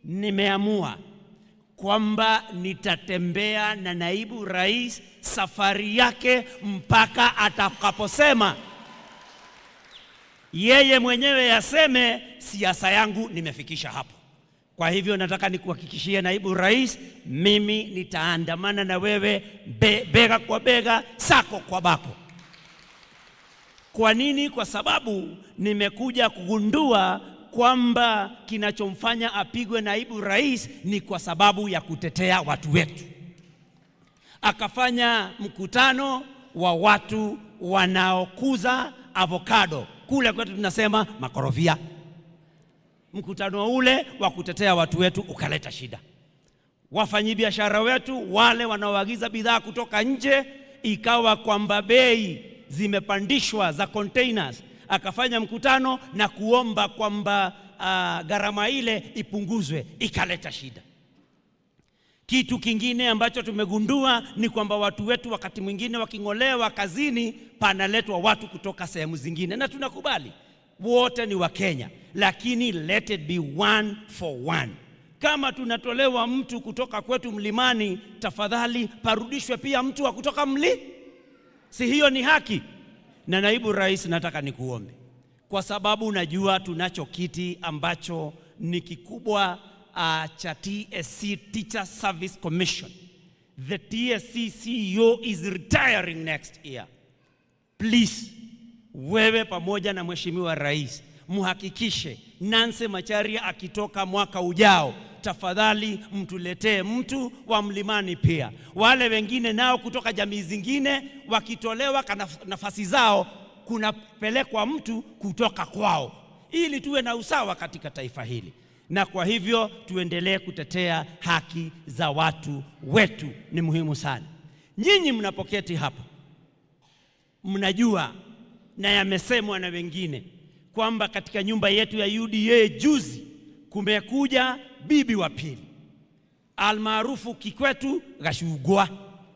nimeamua kwamba nitatembea na naibu rais safari yake mpaka atakaposema yeye mwenyewe yaseme siasa yangu nimefikisha hapo. Kwa hivyo nataka nikuhakikishie naibu rais, mimi nitaandamana na wewe be, bega kwa bega, sako kwa bako. Kwa nini? Kwa sababu nimekuja kugundua kwamba kinachomfanya apigwe naibu rais ni kwa sababu ya kutetea watu wetu. Akafanya mkutano wa watu wanaokuza avocado kule kwetu tunasema makorofia. Mkutano ule wa kutetea watu wetu ukaleta shida. Wafanyabiashara wetu wale wanaoagiza bidhaa kutoka nje, ikawa kwamba bei zimepandishwa za containers. Akafanya mkutano na kuomba kwamba uh, gharama ile ipunguzwe, ikaleta shida. Kitu kingine ambacho tumegundua ni kwamba watu wetu wakati mwingine waking'olewa kazini, panaletwa watu kutoka sehemu zingine, na tunakubali wote ni Wakenya, lakini let it be one for one. Kama tunatolewa mtu kutoka kwetu mlimani, tafadhali parudishwe pia mtu wa kutoka mli, si hiyo ni haki? Na naibu rais, nataka nikuombe, kwa sababu najua tunacho kiti ambacho ni kikubwa uh, cha TSC Teacher Service Commission. The TSC CEO is retiring next year. Please, wewe pamoja na Mheshimiwa Rais muhakikishe Nancy Macharia akitoka mwaka ujao, tafadhali mtuletee mtu wa mlimani pia. Wale wengine nao kutoka jamii zingine wakitolewa nafasi zao, kunapelekwa mtu kutoka kwao, ili tuwe na usawa katika taifa hili na kwa hivyo tuendelee kutetea haki za watu wetu, ni muhimu sana. Nyinyi mnapoketi hapa, mnajua na yamesemwa na wengine kwamba katika nyumba yetu ya UDA juzi kumekuja bibi wa pili almaarufu Kikwetu Gashugwa,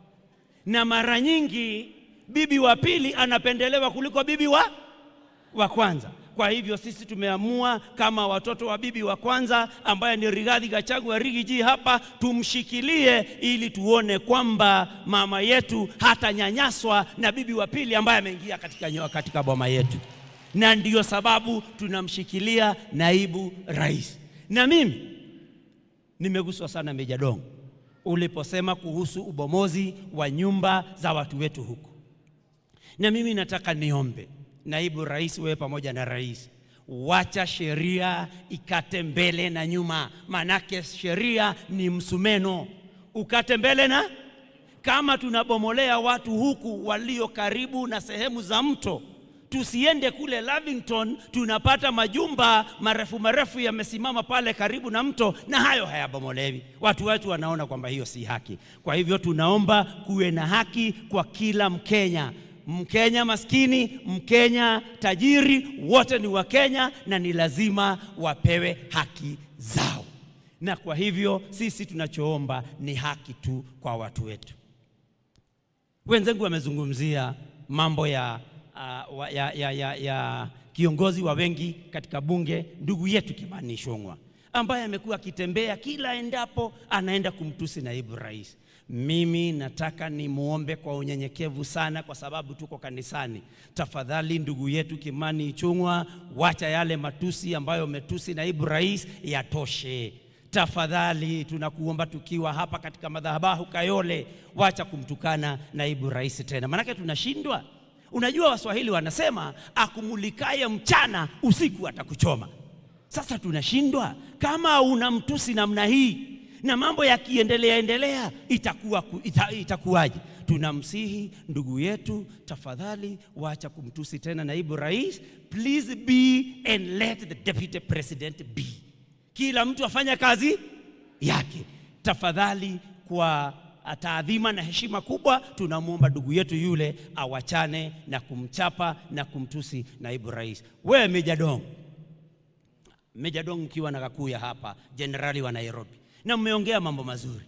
na mara nyingi bibi wa pili anapendelewa kuliko bibi wa, wa kwanza. Kwa hivyo sisi tumeamua kama watoto wa bibi wa kwanza ambaye ni Rigathi Gachagua Rigiji hapa, tumshikilie ili tuone kwamba mama yetu hatanyanyaswa na bibi wa pili ambaye ameingia katika, katika boma yetu, na ndiyo sababu tunamshikilia naibu rais. Na mimi nimeguswa sana Meja Dong uliposema kuhusu ubomozi wa nyumba za watu wetu huku, na mimi nataka niombe naibu rais, wewe pamoja na rais, wacha sheria ikate mbele na nyuma, manake sheria ni msumeno, ukate mbele na kama tunabomolea watu huku walio karibu na sehemu za mto, tusiende kule Lavington tunapata majumba marefu marefu yamesimama pale karibu na mto, na hayo hayabomolewi. Watu wetu wanaona kwamba hiyo si haki. Kwa hivyo tunaomba kuwe na haki kwa kila Mkenya. Mkenya maskini, Mkenya tajiri, wote ni Wakenya na ni lazima wapewe haki zao. Na kwa hivyo sisi tunachoomba ni haki tu kwa watu wetu. Wenzangu wamezungumzia mambo ya, uh, ya, ya, ya, ya kiongozi wa wengi katika bunge, ndugu yetu Kimani Ichung'wah ambaye amekuwa akitembea kila endapo anaenda kumtusi naibu rais. Mimi nataka nimwombe kwa unyenyekevu sana, kwa sababu tuko kanisani. Tafadhali ndugu yetu Kimani Ichung'wah, wacha yale matusi ambayo umetusi naibu rais yatoshe. Tafadhali tunakuomba tukiwa hapa katika madhabahu Kayole, wacha kumtukana naibu rais tena, manake tunashindwa. Unajua Waswahili wanasema akumulikaye mchana usiku atakuchoma. Sasa tunashindwa kama una mtusi namna hii na mambo yakiendelea endelea itakuwa ita, itakuwaje? Tunamsihi ndugu yetu, tafadhali wacha kumtusi tena naibu rais. Please be and let the deputy president be. Kila mtu afanya kazi yake tafadhali. Kwa taadhima na heshima kubwa, tunamwomba ndugu yetu yule awachane na kumchapa na kumtusi naibu rais. Wewe Meja Dong, Meja Dong ukiwa na Kakuya hapa, jenerali wa Nairobi na mmeongea mambo mazuri,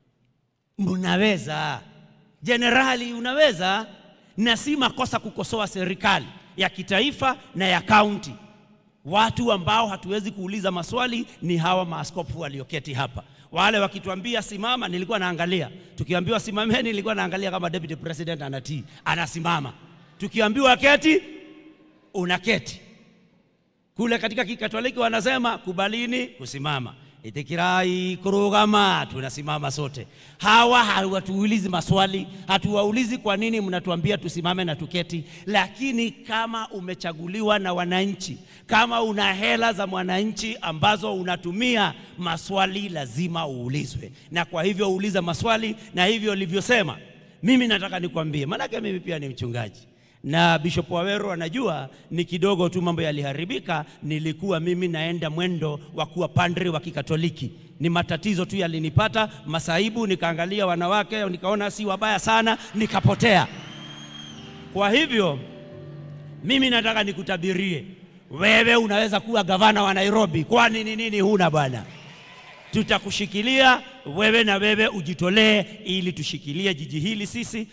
mnaweza jenerali, unaweza na si makosa kukosoa serikali ya kitaifa na ya kaunti. Watu ambao hatuwezi kuuliza maswali ni hawa maaskofu walioketi hapa. Wale wakituambia simama, nilikuwa naangalia. Tukiambiwa simameni, nilikuwa naangalia kama deputy president anatii, anasimama. Tukiambiwa keti, unaketi. Kule katika Kikatoliki wanasema kubalini kusimama, itikirai kurugama, tunasimama sote. Hawa hawatuulizi maswali, hatuwaulizi kwa nini mnatuambia tusimame na tuketi. Lakini kama umechaguliwa na wananchi, kama una hela za mwananchi ambazo unatumia, maswali lazima uulizwe, na kwa hivyo uuliza maswali, na hivyo ulivyosema, mimi nataka nikwambie, maanake mimi pia ni mchungaji na Bishop Waweru anajua ni kidogo tu mambo yaliharibika. Nilikuwa mimi naenda mwendo wa kuwa padri wa Kikatoliki, ni matatizo tu yalinipata, masaibu, nikaangalia wanawake nikaona si wabaya sana, nikapotea. Kwa hivyo mimi nataka nikutabirie wewe, unaweza kuwa gavana wa Nairobi. Kwani ni nini huna bwana? Tutakushikilia wewe, na wewe ujitolee ili tushikilie jiji hili sisi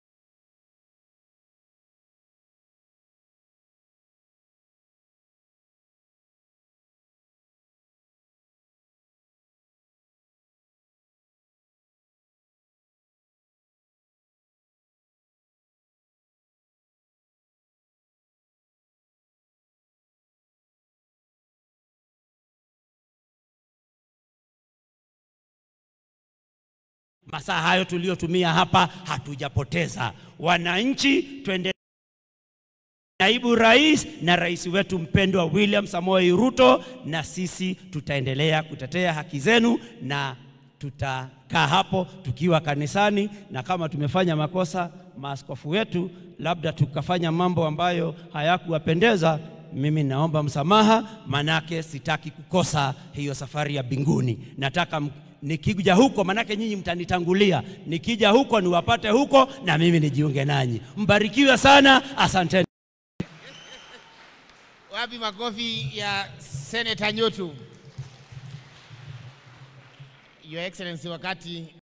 masaa hayo tuliyotumia hapa hatujapoteza. Wananchi, twende naibu rais na rais wetu mpendwa William Samoei Ruto, na sisi tutaendelea kutetea haki zenu na tutakaa hapo tukiwa kanisani, na kama tumefanya makosa, maaskofu wetu labda tukafanya mambo ambayo hayakuwapendeza, mimi naomba msamaha, manake sitaki kukosa hiyo safari ya mbinguni. Nataka m- nikija huko, manake nyinyi mtanitangulia, nikija huko niwapate huko na mimi nijiunge nanyi. Mbarikiwe sana, asanteni. Wapi makofi ya Senator Nyotu? Your Excellency, wakati